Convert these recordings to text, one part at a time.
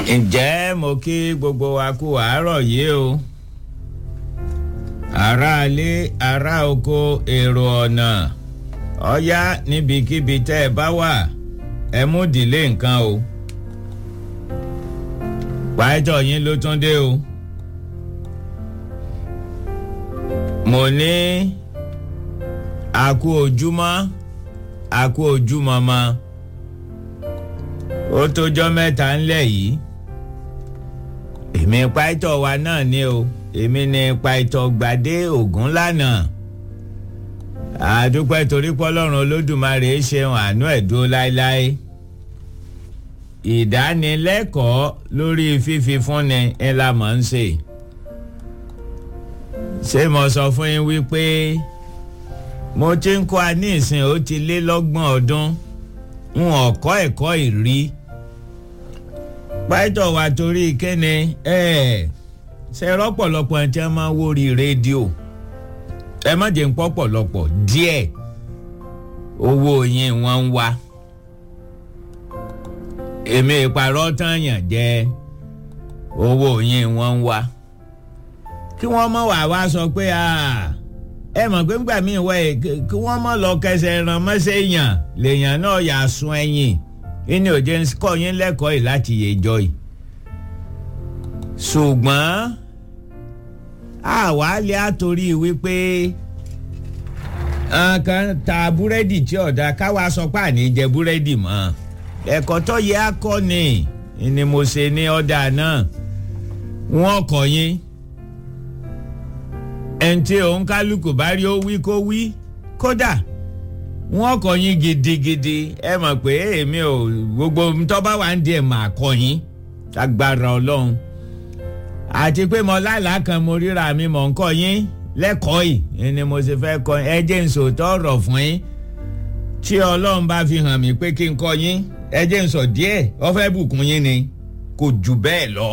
ǹjẹ́ mo kí gbogbo wa kú àárọ̀ yìí o aráalé ará oko èrò ọ̀nà ọ̀yá níbikíbi tẹ́ ẹ bá wà ẹ mú ìdílé nǹkan o pàìtọ́ yín ló tún dé o mo ní àkú ojúmọ́ àkú ojúmọ́ mọ́ ó tójọ́ mẹ́ta ńlẹ̀ yìí èmi pàìtọ́ wa náà ni o èmi ni pàìtọ́ gbadé ògún lánàá àdúpẹ́ torí pọ́lọ́run olódùmarè ṣeun àánú ẹ̀ dúró láéláé ìdánilẹ́kọ̀ọ́ lórí fífi fúnni ńlá mọ̀ ń ṣe ṣé mo sọ fún yín wípé mo ti ń kọ́ a ní ìsìn ó ti lé lọ́gbọ̀n ọdún n ò kọ́ ẹ̀kọ́ ìrí pàìtọ́ wa torí kéne ẹ̀ ṣe rọ́pọ̀lọpọ̀ ẹ̀ tí wọ́n máa ń wórí rédíò ẹ má jẹ́ ń pọ́ pọ̀lọpọ̀ díẹ̀ owó yín wọ́n ń wá èmi ìparọ́ tán yàn jẹ́ owó yín wọ́n ń wá kí wọ́n mọ̀ wá wá sọ pé ẹ mọ̀ pé ńgbà míì wẹ̀ kí wọ́n mọ̀ lọ kẹsẹ̀ ràn mọ́sẹ̀ yàn lèèyàn náà yà sun ẹ̀yìn ìní òjé ń kọ́ yín lẹ́kọ̀ọ́ yìí láti yèjọ́ yìí ṣùgbọ́n àwa lè àtòrí wípé nǹkan ta búrẹ́dì tí ọ̀dà káwa sọ pé àní jẹ búrẹ́dì mọ́ ẹ̀kọ́ tó yẹ akọ́ ni ni mo ṣe ní ọ̀dà náà wọ́n kọ́ yín ẹni tí òun kálukú bá rí ó wí kó wí kódà wọ́n kọ́ yín gidigidi ẹ mọ̀ pé èmi ò gbogbo tó bá wà ń di ẹ̀ mà kọ́ yín agbára ọlọ́run àti pé mo lálàá kan mo ríra mi mọ̀ ń kọ́ yín lẹ́kọ̀ọ́ yìí ni mo ṣe fẹ́ kọ́ ẹ jẹ́ n sòótọ́ ọ̀rọ̀ fún yín tí ọlọ́run bá fi hàn mí pé kí n kọ́ yín ẹ jẹ́ n sọ díẹ̀ ó fẹ́ bùkún yín ni kò jù bẹ́ẹ̀ lọ.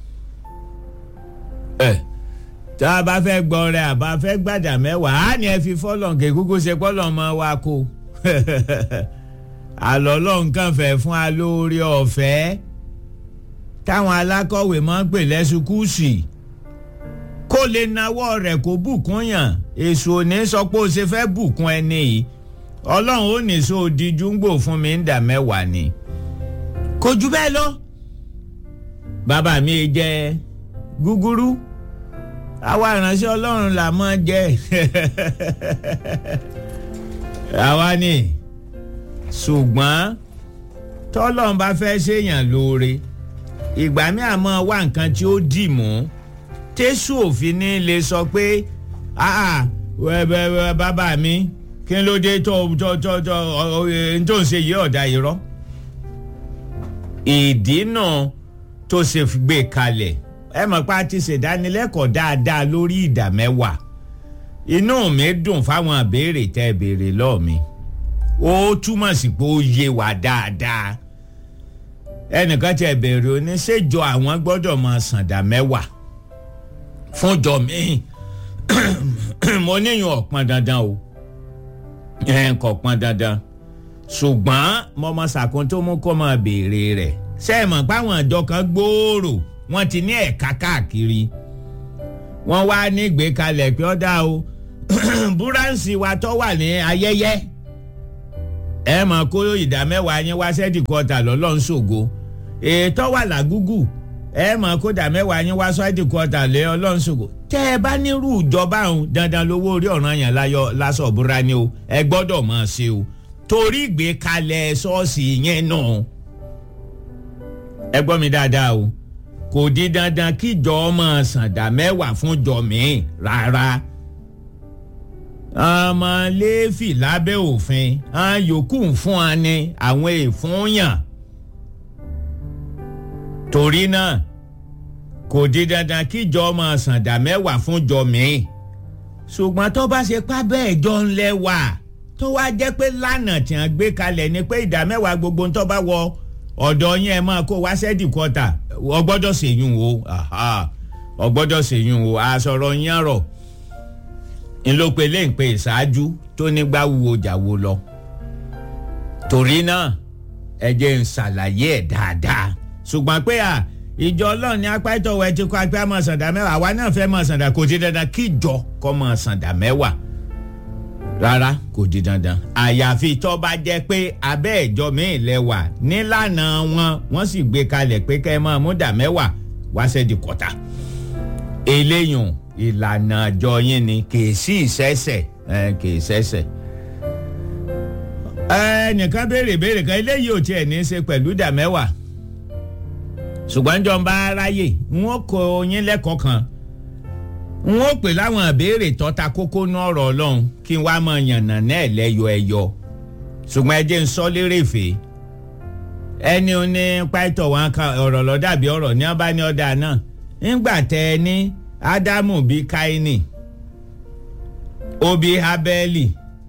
ẹ tá a bá fẹ́ gbọ́ rẹ àbá fẹ́ gbàdà mẹ́wàá á ní ẹ fi fọ́lọ̀ kè kúkú ṣe pọ́lọ̀ mọ́ wa kó àlọ́ ọlọ́run kàn fẹ́ fún wa lórí ọ̀fẹ́ táwọn alákọ̀wé máa ń pè lẹ́sùkúùsì kó lè nawọ́ rẹ̀ kó bùkún yàn èso òní sọ pé ó ṣe fẹ́ bùkún ẹni yìí ọlọ́run ó ní so díjú ń gbò fún mi ń dà mẹ́wàá ni kò jù bẹ́ẹ̀ lọ bàbá mi jẹ gúgúrú àwa ìránṣẹ́ ọlọ́run là máa jẹ àwa ni ṣùgbọ́n tọ́lọ́run bá fẹ́ ṣèyàn lóore ìgbà mi àmọ́ wá nǹkan tí ó dì mú tẹ́sù òfin ní lè sọ pé bàbá mi kí ló dé tó tó tó tó tó ń ṣe yí ọ̀dà irọ́ ìdí náà tó ṣe gbé kalẹ̀ ẹ mọ̀ pé a ti ṣèdánilẹ́kọ̀ọ́ dáadáa lórí ìdá mẹ́wàá inú mi dùn fáwọn àbèrè tẹ́ ẹ béèrè lọ́ọ̀ mi ó túmọ̀ sí pé ó yé wa dáadáa ẹnìkan tí ẹ bèrè ó ní ṣèjọ àwọn gbọ́dọ̀ máa sàǹdà mẹ́wàá fúnjọ mi mo níyàn ọ̀pọ̀n dandan o ẹ̀ kò pọn dandan ṣùgbọ́n mo mọ sàkún tó mú kó máa béèrè rẹ̀ ṣé ẹ mọ̀ páwọn àjọ kan gbòòrò wọ́n ti ní ẹ̀ka káàkiri wọ́n wá ní ìgbékalẹ̀ pé ọ́dà o búráǹsì wa tó wà ní ayẹyẹ ẹ mọ̀ kó ìdá mẹ́wàá yín wá sẹ́ẹ̀dì kọta lọ́lọ́run ṣògo ètò wà lágúgù ẹ mọ̀ kó ìdá mẹ́wàá yín wá sẹ́ẹ̀dì kọta lé ọlọ́run ṣògo tẹ́ ẹ bá nírú ìjọba ọ̀hún dandan lówó orí ọ̀ràn yẹn láyọ̀ lásọ̀ búra ni o ẹ gbọ́dọ̀ máa ṣe o torí ìgbékalẹ̀ ṣọ́ọ̀ṣì yẹn náà ẹ gbọ́ mi dáadáa o kò di dandan kíjọ máa sàǹdà mẹ́wàá fún jọ mi rárá ọmọ lẹ́ẹ̀fì lábẹ́ òfin àwọn yòókù ń fún wa ní àwọn èèfúnyàn torí náà kò di dandan kíjọ máa sàǹdà mẹ́wàá fún jọ mi ṣùgbọ́n tó bá ṣe pa bẹ́ẹ̀ jọ ń lẹ́wà tó wá jẹ́ pé lánàá tí wọ́n gbé kalẹ̀ ni pé ìdá mẹ́wàá gbogbo tó bá wọ ọ̀dọ̀ yín ẹ máa kó wá sẹ́dì kọ́tà ọ gbọ́dọ̀ ṣèyún o ọ gbọ́dọ̀ ṣèyún o àṣọrọ̀ yín rọ̀ ńlọpẹlẹ ń pe ìṣáájú tó nígbà wúwo jàwó lọ torí náà ẹ jẹ́ ń ṣàlàyé ẹ̀ dáadáa ṣùgbọ́n pé à ìjọ ọlọ́run ní apá ìtọ̀wọ̀ ẹ ti kọ́ apá mọ̀ sàǹdà mẹ́wàá àwa náà fẹ́ mọ̀ sàǹdà kò di dandan kí ìjọ kọ́ mọ̀ sàǹdà mẹ́wàá rárá kò di dandan àyàfi tó bá jẹ́ pé abẹ́ ìjọ míì lẹ́wà nílànà wọn wọ́n sì gbé kalẹ̀ pé kẹ́ ẹ máa mú dà mẹ́wàá wá sẹ́dí kọ́ta eléyùn ìlànà àjọ yín ni kì í sí ìṣẹ́ṣẹ̀ kì í ṣẹ́ṣẹ̀ ẹnìkan béèrè béèrè kan eléyìí ò tiẹ̀ ní í ṣe pẹ̀lú dà mẹ́wàá ṣùgbọ́n jọ ń bá aráyè n ó kọ yín lẹ́kọ̀ọ́ kan n ó pè láwọn ìbéèrè tọ́ta kókó ní ọ̀rọ̀ ọlọ́run kí n wá mọ yànnà náà lẹ́yọ ẹyọ ṣùgbọ́n ẹ jẹ́ ń sọ lérè fè ẹni ò ní pàtó wọn kan ọ̀rọ̀ lọ dàbí ọ̀rọ̀ ní ọba ní ọ̀dà náà ńgbà tẹ ẹ ní ádámù bíi káínì obi abẹ́lì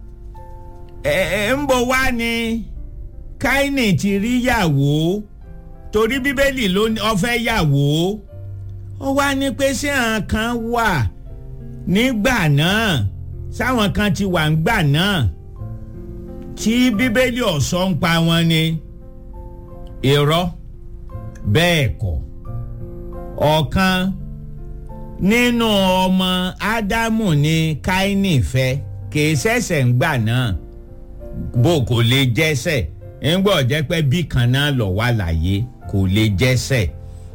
ẹ ẹ ń bọ̀ wá ní káínì ti rí yàwó torí bíbélì ló ní ọfẹ́ yàwó ó wá ní pé ṣé àwọn kan wà nígbà náà sáwọn kan ti wà ńgbà náà tí bíbélì ọ̀sọ́ ń pa wọn ni irọ́ bẹ́ẹ̀ kọ́ ọ̀kan nínú ọmọ ádámù ni káínì fẹ́ kìí ṣẹ̀ṣẹ̀ ńgbà náà bó kò lè jẹ́sẹ̀ ńgbọ́ jẹ́ pé bí kan náà lọ wà láyé kò lè jẹ́sẹ̀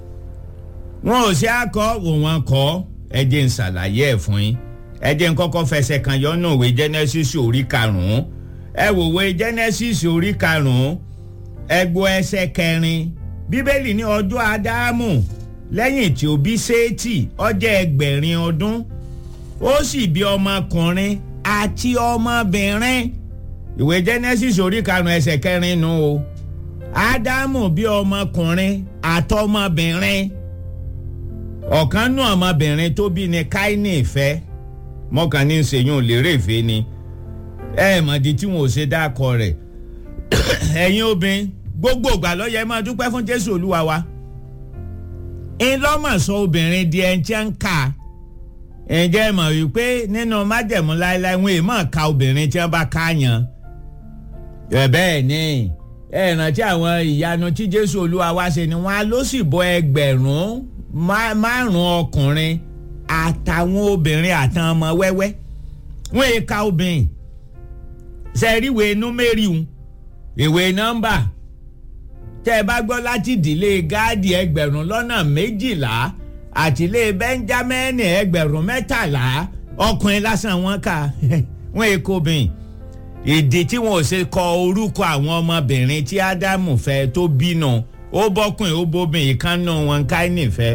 wọn ò sí akọ wọn kọ ẹ jẹ́ n ṣàlàyé ẹ̀ fún yín ẹ jẹ́ n kọ́kọ́ fẹsẹ̀ kan yọnú ìwé Genesis orí karùn-ún ẹ wò ìwé Genesis orí karùn-ún ẹ gbọ́ ẹsẹ̀ kẹrin bíbélì ní ọjọ́ Ádámù lẹ́yìn tí ó bí Sétì ó jẹ́ ẹgbẹ̀rin ọdún ó sì bí ọmọkùnrin àti ọmọbìnrin ìwé Genesis orí karùn-ún ẹsẹ̀ kẹrin nù o Ádámù bí ọmọkùnrin àtọmọbìnrin ọ̀kan nù ọmọbìnrin tó bí ni Káínì fẹ́ mọ́kàn ní sèyún lérè ìfẹ́ ni ẹ mọ̀dí tí wọn ò ṣe dákọ rẹ̀ ẹ̀yin obìnrin gbogbo ìgbà ló yẹ máa dúpẹ́ fún Jésù Olúwa wa ńlọ́mọ̀sọ obìnrin di ẹni tí ń kà ǹjẹ́ mọ̀ wípé nínú májẹ̀mú láéláé wọn èèmọ̀ ka obìnrin tí wọ́n bá káàyàn bẹ́ẹ̀ ni ẹ rántí àwọn ìyanu tí Jésù Olúwa wá ṣe ni wọ́n á ló sì bọ́ ẹgbẹ̀rún márùn ọkùnrin àtàwọn obìnrin àtàwọn ọmọ wẹ́wẹ́ wọ́n èè ka obìnrin sẹ́ríwé númérì ń ìwé nọ́mbà tẹ́ ẹ bá gbọ́ láti ìdílé gáàdì ẹgbẹ̀rún lọ́nà méjìlá àtìlé bẹ́ńjámẹ́nì ẹgbẹ̀rún mẹ́tàlá ọkùnrin lásán wọn kà wọ́n èè kó obìnrin ìdí tí wọn ò ṣe kọ orúkọ àwọn ọmọbìnrin tí ádámù fẹ́ tó bínú ó bọ́kùnrin ó bóbìn ìkànnù wọn káínì fẹ́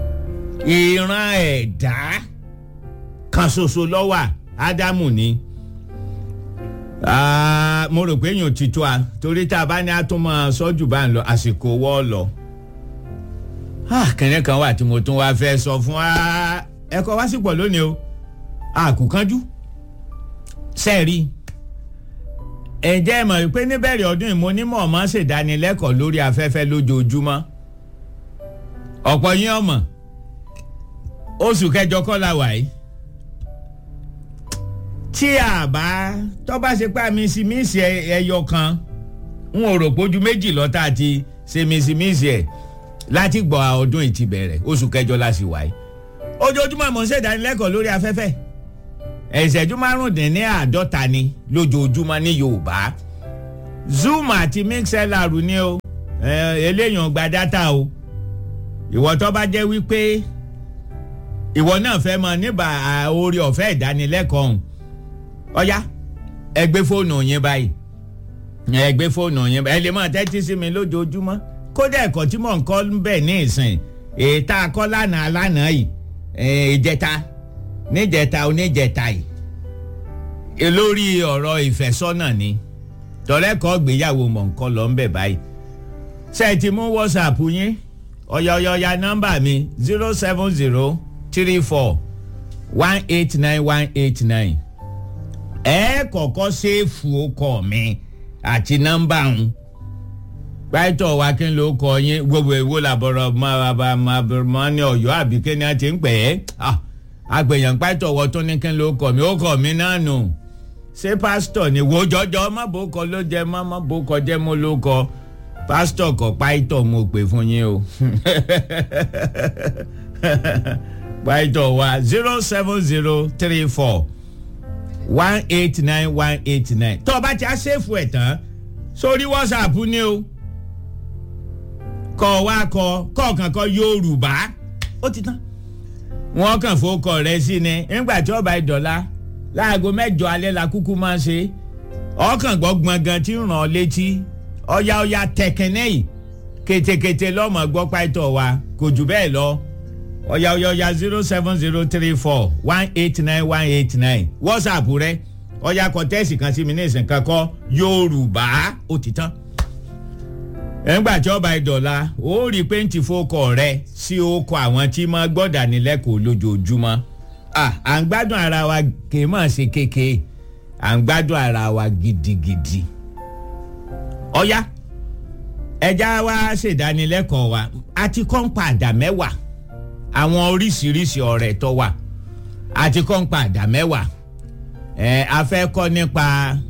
ìran ẹ̀dá kan ṣoṣo lọ́wọ́ ádámù ni mo rò pé èèyàn ti tó a torí tá a bá ní àtúmọ̀ sọ́jú bá ń lọ àsìkò wọ́ lọ. kẹ́nẹ́ kan wà tí mo tún wá fẹ́ sọ fún wa ẹ̀kọ́ wá sí pọ̀ lónìí o àkùkánjú sẹ́ẹ̀rí ẹ̀jẹ̀ mọ̀ wípé níbẹ̀rẹ̀ ọdún yìí mo ní mọ̀ ọ́n ṣèdánilẹ́kọ̀ọ́ lórí afẹ́fẹ́ lójoojúmọ́ ọ̀pọ̀ yín ọmọ oṣù kẹjọ kọ́ la wà yìí tí a bá tó bá ṣe pa mísímísì ẹyọ kan n ò rò pójú méjì lọ́tà àti ṣe mísímísì ẹ̀ láti gbọ́ ọdún yìí ti bẹ̀rẹ̀ oṣù kẹjọ la sì wà yìí ojoojúmọ́ mo ń ṣèdánilẹ́kọ̀ọ́ lórí afẹ́fẹ́ ìṣẹ́jú márùndínní àádọ́ta ni lójoojúmọ́ ní Yorùbá Zoom àti mixlr ni o eléyàn gba dátà o ìwọ tó bá jẹ́ wípé ìwọ náà fẹ́ mọ níbà orí ọ̀fẹ́ ìdánilẹ́kọ̀ọ́ ọ̀hún ọ̀yá ẹ gbé fóònù yín báyìí ẹ gbé fóònù yín báyìí ẹ lè máa tẹ́tí sí mi lójoojúmọ́ kódà ẹ̀kọ́ tí mò ń kọ́ ń bẹ̀ ní ìsìn ètà akọ́ lánàá lánàá yìí ìjẹta níjẹta oníjẹta yìí lórí ọ̀rọ̀ ìfẹ́sọ́nà ni tọ́lẹ́kọ̀ọ́ gbéyàwó mọ̀ ń kọ́ lọ ń bẹ̀ báyìí ṣe ti mú whatsapp yín ọ̀yọ̀yọ̀ya nọ́mbà mi zero seven zero three four one eight nine one eight nine ẹ kọ́kọ́ ṣéèfù ọkọ mi àti nọ́mbà ń pàtó wa kí n ló kọ yín gbogbo èwo làbọ̀rọ̀ máa ní ọ̀yọ́ àbí kí ni a ti ń pè é àgbẹ̀yàn pàtó wọ tó ní kí n ló kọ mi ó kọ mi náà nù ṣé pásítọ̀ ni wo jọjọ má bó kọ ló jẹ má má bó kọ jẹ mo ló kọ pásítọ̀ kọ̀ páìtọ̀ mo pè fún yín o páìtọ̀ wa zero seven zero three four one eight nine one eight nine tó o bá ti á ṣèfù ẹ̀ tán sórí whatsapp ni o kọ wá kọ kọ̀ọ̀kan kọ yorùbá ó ti tán wọn kàn fowókọ rẹ sí ni nígbà tí ọba ìdọ̀la láago mẹ́jọ alẹ́ la kúkú máa ṣe ọkàn gbọ́ gbọ̀ngàn tí ń ràn ọ́ létí ọ̀yá ọ̀yá tẹ̀kẹ́nẹ́ yìí kétékété lọ́mọ gbọ́ pàtó wa kò jù bẹ́ẹ̀ lọ ọ̀yá ọ̀yá ọ̀yá zero seven zero three four one eight nine one eight nine whatsapp rẹ ọ̀yá kọ́tẹ́ẹ̀sì kan sí mi ní ìsìn kan kọ́ yorùbá ó ti tán ẹ̀ńgbà tí ọba ìdọ̀la ó rí i pé ń ti fọkọ rẹ sí oko àwọn tí máa gbọ́dà nílẹ̀kọ̀ọ́ lójoojúmọ́ à ń gbádùn ara wa kì í mọ̀ ṣe kékeré à ń gbádùn ara wa gidigidi. ọ̀ya ẹja wa ṣèdánilẹ́kọ̀ọ́ wa àti kọ́ńpà àdá mẹ́wàá àwọn oríṣiríṣi ọ̀rẹ́ tó wà àti kọ́ńpà àdá mẹ́wàá ẹ̀ a fẹ́ kọ́ nípa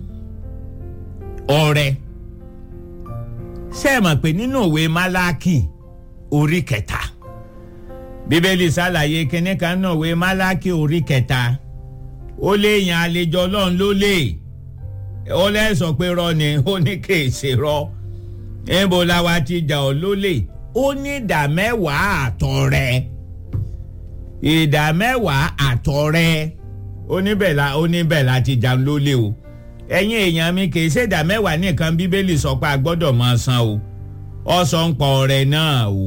ọ̀rẹ́ ṣé ẹ mọ̀ pé nínú òwe málákì orí kẹta bíbélì ṣàlàyé kínní kan nínú òwe málákì orí kẹta ó lè yan àlejò ọlọ́run ló lè ó lẹ́sọ̀ pé rọ ni ó ní kèsì rọ níbo la wa ti jà ọ́ lólè ó ní ìdá mẹ́wàá àtọ̀ rẹ̀ ìdá mẹ́wàá àtọ̀ rẹ̀ oníbẹ̀ la oníbẹ̀ la ti jà lólè o ẹ̀yin èèyàn mi kì í ṣèdá mẹ́wàá nìkan bíbélì sọ pé a gbọ́dọ̀ máa san o ọ sọ nípa ọrẹ náà o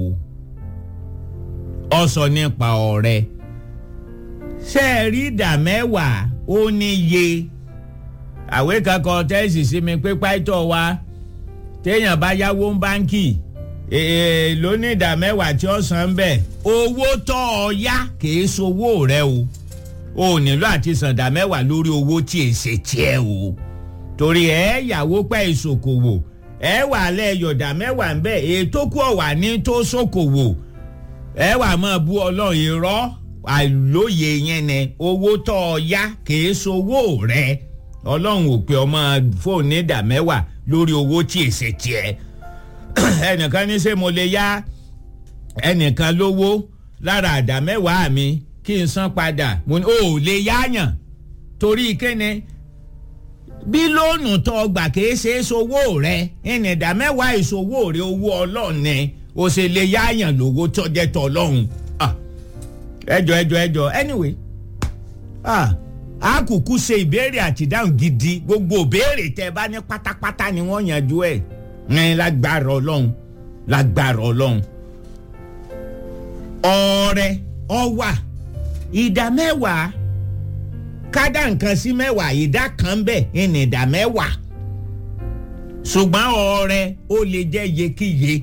ọ sọ nípa ọrẹ ṣé ẹ rí ìdá mẹ́wàá ó níye àwé kankan tẹ́sì sí mi pé pàtó wa téèyàn bá yáwó ń báńkì èèló ní ìdá mẹ́wàá tí ó san bẹ́ẹ̀ owó tó ọ yá kì í sowó rẹ o o nílò àti sàǹdà mẹ́wàá lórí owó tí èsè tiẹ̀ o torí ẹ yàwó pẹ́ ìṣòkòwò ẹ wà lẹ́ yọ̀dà mẹ́wàá ń bẹ̀ ètò kú ọ̀wà ní tó ṣòkòwò ẹ wà máa bú ọlọ́run irọ́ àlóye yẹn ni owó tó ọ yá kìí sowó rẹ ọlọ́run ò pé ọmọ fóònù ìdá mẹ́wàá lórí owó tí èsè tiẹ̀ ẹnìkan ní ṣé mo lè yá ẹnìkan lówó lára àdá mẹ́wàá mi kí n san padà mo ní o ò lè yáyàn torí kíni bí lóònù tó gbà kìí ṣe é sowó rẹ ìnìdá mẹ́wàá ìṣòwò rẹ owó ọlọ́run ni o ṣe lè yáyàn lówó tó jẹ́ tọ́ ọlọ́run ẹjọ ẹjọ ẹjọ anyway a kúkú ṣe ìbéèrè àtidáhùn gidi gbogbo ìbéèrè tẹ bá ní pátápátá ni wọ́n yanjú ẹ̀ ní lágbára ọlọ́run lágbára ọlọ́run ọrẹ ọwà ìdá mẹ́wàá kádà nǹkan sí mẹ́wàá ìdá kan bẹ́ẹ̀ ní ìdá mẹ́wàá ṣùgbọ́n ọrẹ ó lè jẹ́ yekíye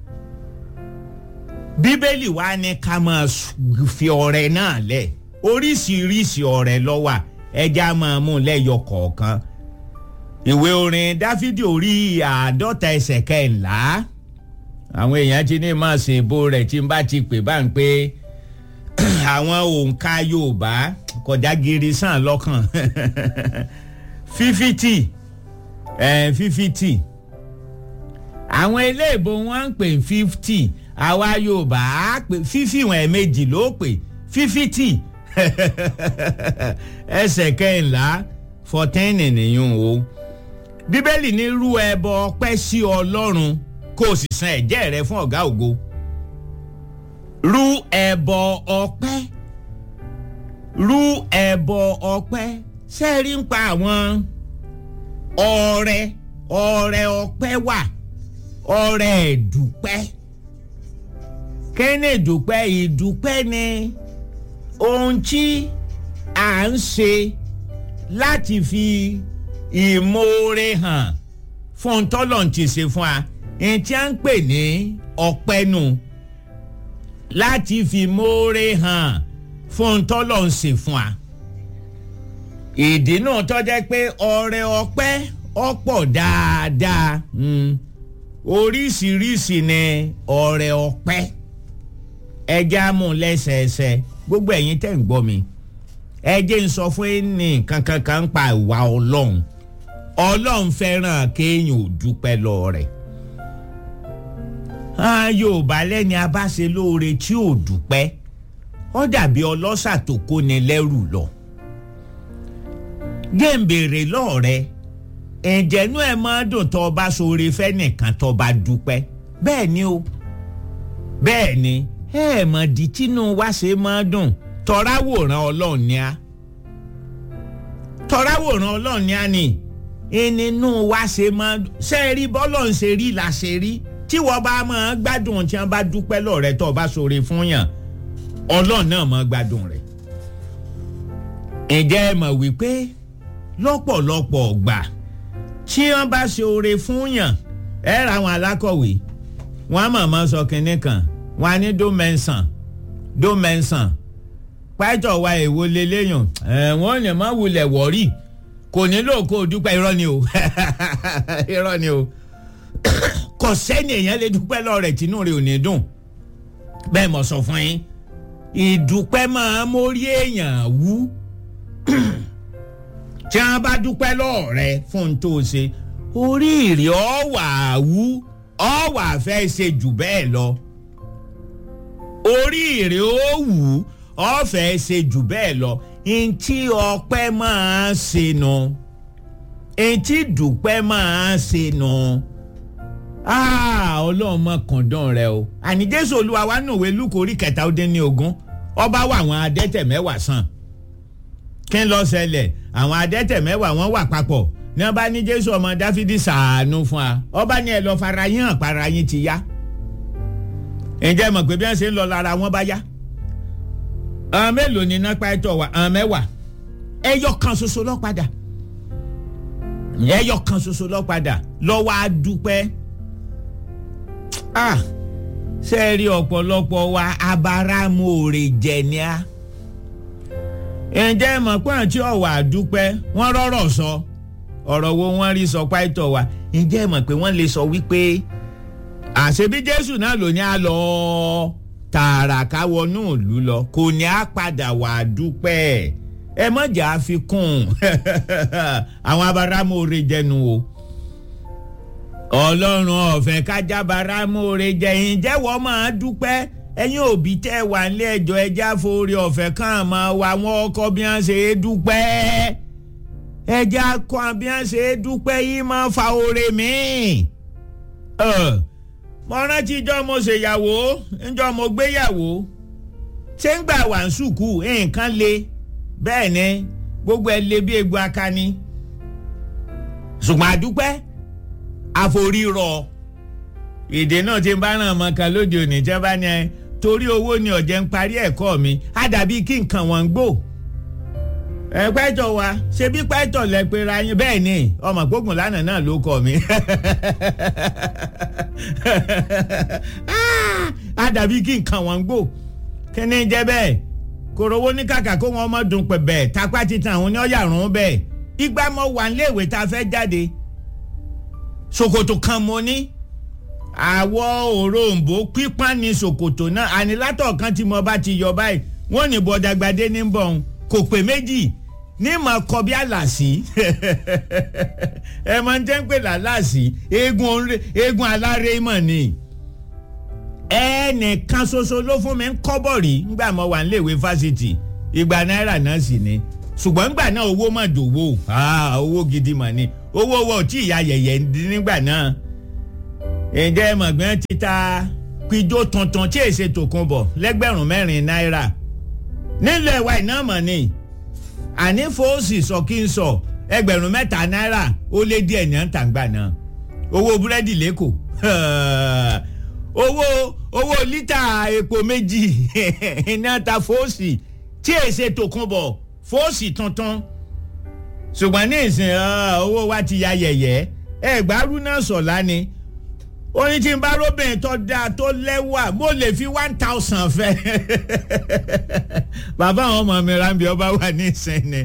bíbélì wa ní ká máa fi ọrẹ náà lẹ̀ oríṣiríṣi ọrẹ ló wà ẹja máa mú lẹ́yọ kọ̀ọ̀kan ìwé orin dáfídì orí àádọ́ta ẹsẹ̀ kẹ́ńlá àwọn èèyàn ti ní máa ṣe ìbò rẹ̀ tí n bá ti pè bá ń pé àwọn òǹkà yorùbá kọjá giri sàn lọ́kàn fífítì fífítì àwọn eléèbó wọn ń pè fífítì àwa yorùbá á pè fífì wọn ẹ̀ẹ̀mejì ló pè fífítì ẹsẹ̀ kẹ́ńlá fọtẹ́ẹ̀nì nìyún o bíbélì ní rú ẹbọ ọpẹ́ sí ọlọ́run kó o sì san ẹ̀jẹ̀ rẹ fún ọ̀gá ògo rú ẹbọ ọpẹ́ rú ẹbọ ọpẹ́ sẹ́ẹ̀rí ń pa àwọn ọrẹ ọrẹ ọpẹ́ wà ọrẹ ìdúpẹ́ kéne ìdúpẹ́ ìdúpẹ́ ni ohun tí à ń ṣe láti fi ìmoore hàn fún tọ́lọ̀ ti ṣe fún wa ẹni tí a ń pè ní ọpẹ́ nù láti fi moore hàn fún tọ́lọ̀ ń ṣe fún wa ìdí náà tó jẹ́ pé ọrẹ ọpẹ́ ọ̀pọ̀ dáadáa oríṣiríṣi ni ọrẹ ọpẹ́ ẹjẹ́ amú lẹ́sẹẹsẹ gbogbo ẹ̀yin tẹ̀ ń gbọ́ mi ẹjẹ́ ń sọ fún ẹni kankan kan pa ìwà ọlọ́run ọlọ́run fẹ́ràn kéèyàn ò dúpẹ́ lọ rẹ̀ yorùbá lẹ́ni abáṣe lóore tí ò dúpẹ́ ó dàbí ọlọ́ṣà tó kóni lẹ́rù lọ. gẹ́ǹbèrè lọ́ọ̀rẹ́ ẹ̀jẹ̀nú ẹ̀ máa dùn tó o bá ṣoore fẹ́nìkan tó o bá dúpẹ́ bẹ́ẹ̀ ni o bẹ́ẹ̀ ni ẹ mọ̀ di tínú wá ṣe máa dùn tọ́ráwòrán ọlọ́run ni a tọ́ráwòrán ọlọ́run ni a ni ẹninú wá ṣe máa dùn ṣe é rí bọ́lọ̀ ń ṣe rí la ṣe rí tí wọ́n bá máa gbádùn tí wọ́n bá dúpẹ́ lọ́rẹ́ tó o bá ṣoore fún yàn ọlọ́run náà máa gbádùn rẹ̀ ǹjẹ́ ẹ mọ̀ wípé lọ́pọ̀lọpọ̀ ọgbà tí wọ́n bá ṣe oore fún yàn ẹ ra àwọn alákọ̀wé wọ́n á mọ̀ọ́mọ́ sọ kinní kan wọ́n á ní dómẹ́sàn dómẹ́sàn pàtó wa èwo leléyàn wọ́n lè má wulẹ̀ wọ̀rí kò nílò kó o dúpẹ́ irọ́ ni o irọ́ ni o kò sẹ́ni èèyàn lè dúpẹ́ lọ́rẹ̀ tínú rẹ̀ ò ní dùn bẹ́ẹ̀ mọ̀ sọ fún yín ìdúpẹ́ máa mórí èèyàn wú tí wọ́n bá dúpẹ́ lọ́ọ̀rẹ́ fún tó ṣe orí ìrì ọ̀wà wú ọ̀wà fẹ́ ṣe jù bẹ́ẹ̀ lọ orí ìrì ó wù ọ̀fẹ́ ṣe jù bẹ́ẹ̀ lọ ntí ọpẹ́ máa ṣe nù ntí dúpẹ́ máa ṣe nù ọlọ́run mọ̀ kàndán rẹ o àní jésù olúwa wa nùwé lúkọ orí kẹta ó dín ní ogún ọba wà àwọn adẹ́tẹ̀ mẹ́wàá sàn kí n lọ ṣẹlẹ̀ àwọn adẹ́tẹ̀ mẹ́wàá wọ́n wà papọ̀ ní ọba ní jésù ọmọ dáfídì sàánú fún wa ọba ní ẹ lọ fara yín hàn para yín ti yá ǹjẹ́ mọ̀ pé bí wọ́n ṣe ń lọ lára wọn bá yá àwọn mélòó ni iná pàtó wa àwọn mẹ́wàá ẹyọ kan ṣoṣo lọ padà ẹyọ kan ṣoṣo lọ padà lọ́wọ́ á dúpẹ́ ah ṣe rí ọ̀pọ̀lọpọ̀ wa abáramóore jẹ ni a ǹjẹ́ mọ̀ pé àti ọ̀wà àdúpẹ́ wọ́n rọ́rọ̀ sọ ọ̀rọ̀ wo wọ́n rí sọ pàtó wa ǹjẹ́ mọ̀ pé wọ́n lè sọ wípé àṣebí jésù náà ló ní a lọ tààrà káwọnú ìlú lọ kò ní a padà wà dúpẹ́ ẹ mọ̀jà àfikún àwọn abáramóore jẹnu o ọlọ́run ọ̀fẹ́ kájábára mọ́ọ̀rẹ́ jẹ́ ǹjẹ́ wọ́n máa dúpẹ́ ẹ̀yin òbí tẹ́ wà nílé ẹjọ́ ẹja forí ọ̀fẹ́ kàn máa wà wọ́n ọkọ bí wọ́n ṣe é dúpẹ́ ẹja kọ́ bí wọ́n ṣe é dúpẹ́ yìí máa fa oore míì. mo rántí ijọ́ mo ṣèyàwó ńjọ́ mo gbéyàwó ṣé ń gbà wà ń sùkú nǹkan le bẹ́ẹ̀ ni gbogbo ẹ le bí egbò akani ṣùgbọ́n àdúpẹ́ àforírọ èdè náà ti ń bá ràn mọ́ kan lóde òní jẹ́ bá ní ẹ torí owó ni ọ̀jẹ̀ ń parí ẹ̀kọ́ mi á dàbí kí nǹkan wọn ń gbò ẹ pẹ́tọ̀ wa ṣe bí pẹ́tọ̀ lẹ pé ra yín bẹ́ẹ̀ ni ọmọ gbógun lánàá náà ló kọ mi á dàbí kí nǹkan wọn ń gbò kí ni jẹ́ bẹ́ẹ̀ kòròwó ní kàkà kó wọn ọmọ dùn pẹ̀ bẹ́ẹ̀ tapá titan àwọn ní ọ̀yà rún bẹ́ẹ̀ ìgbà mọ́ wà níléèwé tá a fẹ́ jáde ṣòkòtò kan mo ní àwọ̀ òrombó pípọ́n ní ṣòkòtò náà ànilátọ̀ kan tí mo bá ti yọ báyìí wọ́n ní bọ́dàgbàdé ní bọ̀ ọ́n kò pé méjì ní mọ̀ kọ bí àlàsí ẹ máa ń jẹ́ ń pè lálàsí eégún aláré mọ̀ ni ẹnìkan ṣoṣo ló fún mi ń kọ́bọ̀ rí nígbà mo wà níléèwé fásitì ìgbà náírà náà sì ni ṣùgbọ́n nígbà náà owó mà dòwó owó gidi mà ni owó owó tí ìyá yẹ̀yẹ̀ nígbà náà ǹjẹ́ mọ̀gbọ́n ti ta pijó tuntun tí èsè tòkun bọ̀ lẹ́gbẹ̀rún mẹ́rin náírà nílẹ̀ wa iná mọ̀ ni àní fòsì sọ kí n sọ ẹgbẹ̀rún mẹ́ta náírà ó lé díẹ̀ ní àǹtàǹgbà náà owó búrẹ́dì lẹ́kọ̀ọ́ owó owó lítà epo méjì iná ta fòsì tí èsè tòkun bọ̀ fòsì tuntun ṣùgbọ́n ní ìsìn owó wa ti ya yẹ̀yẹ́ ẹgbàárù náà sọ̀lá ni oyin tí n bá róbìnrin tó dáa tó lẹ́wà mo lè fi one thousand fẹ́ bàbá àwọn ọmọ mi rábì ọba wà ní ìsinmi